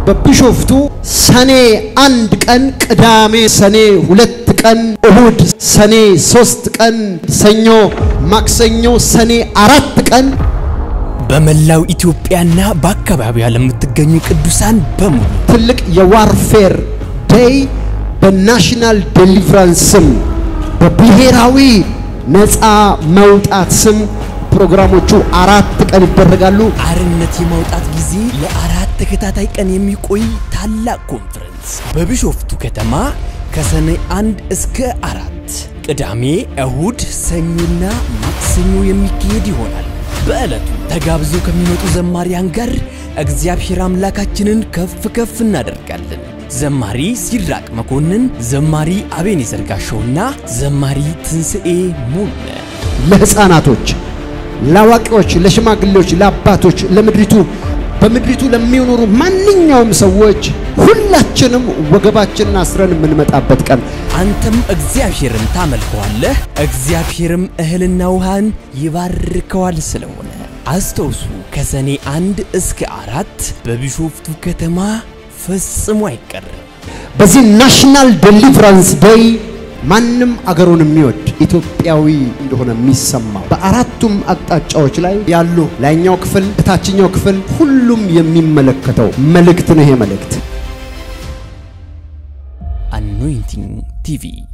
በቢሾፍቱ ሰኔ አንድ ቀን ቅዳሜ ሰኔ ሁለት ቀን እሁድ ሰኔ ሶስት ቀን ሰኞ ማክሰኞ ሰኔ አራት ቀን በመላው ኢትዮጵያና በአካባቢዋ ለምትገኙ ቅዱሳን በሙሉ ትልቅ የዋርፌር ዴይ በናሽናል ዴሊቨራንስ ስም በብሔራዊ ነፃ መውጣት ስም ፕሮግራሞቹ አራት ቀን ይደረጋሉ። አርነት የማውጣት ጊዜ ለአራት ተከታታይ ቀን የሚቆይ ታላቅ ኮንፈረንስ በቢሾፍቱ ከተማ ከሰኔ አንድ እስከ አራት ቅዳሜ፣ እሁድ፣ ሰኞና ማክሰኞ የሚካሄድ ይሆናል። በዕለቱ ተጋብዘው ከሚመጡ ዘማሪያን ጋር እግዚአብሔር አምላካችንን ከፍ ከፍ እናደርጋለን። ዘማሪ ሲራቅ መኮንን፣ ዘማሪ አቤኔዘር ጋሻውና ዘማሪ ትንስኤ ሙለ ለህፃናቶች፣ ለአዋቂዎች፣ ለሽማግሌዎች፣ ለአባቶች፣ ለምድሪቱ በምድሪቱ ለሚኖሩ ማንኛውም ሰዎች ሁላችንም ወገባችንን አስረን የምንመጣበት ቀን አንተም እግዚአብሔርን ታመልከዋለህ፣ እግዚአብሔርም እህልና ውሃን ይባርከዋል። ስለሆነ አስተውሱ፣ ከሰኔ አንድ እስከ አራት በቢሾፍቱ ከተማ ፈጽሞ አይቀርም። በዚህ ናሽናል ዴሊቨራንስ ዴይ ማንም አገሩን የሚወድ ኢትዮጵያዊ እንደሆነ የሚሰማው በአራቱም አቅጣጫዎች ላይ ያሉ ላይኛው ክፍል፣ እታችኛው ክፍል ሁሉም የሚመለከተው መልእክት ነው። ይሄ መልእክት አኖይንቲንግ ቲቪ